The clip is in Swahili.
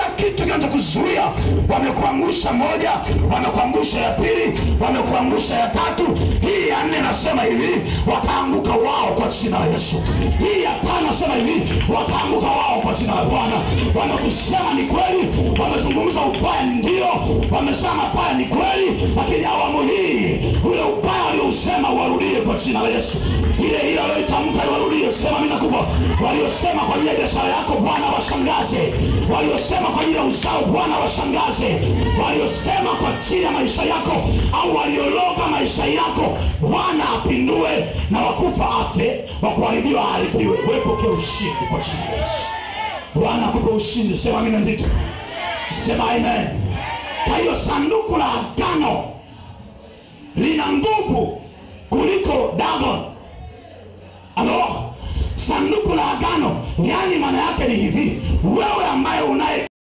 kitu kinachokuzuia wamekuangusha moja wamekuangusha ya pili wamekuangusha ya tatu hii ya nne nasema hivi wakaanguka wao kwa jina la yesu hii ya tano nasema hivi wakaanguka wao kwa jina la bwana wamekusema ni kweli wamezungumza ubaya ndio wamesema mabaya ni kweli lakini awamu hii ule ubaya waliousema uwarudie kwa jina la yesu ile ile walioitamka iwarudie sema mina kubwa waliosema kwa ajili ya biashara yako bwana washangaze waliosema kwa ajili ya uzao bwana washangaze waliosema kwa ajili ya maisha yako au waliologa maisha yako bwana apindue na wakufa afe wakuharibiwa aharibiwe wepokee ushindi kwa jina la yesu bwana akupe ushindi sema mina nzito sema amen kwa hiyo sanduku la agano lina nguvu kuliko dagon alo sanduku la agano yaani maana yake ni hivi wewe ambaye unaye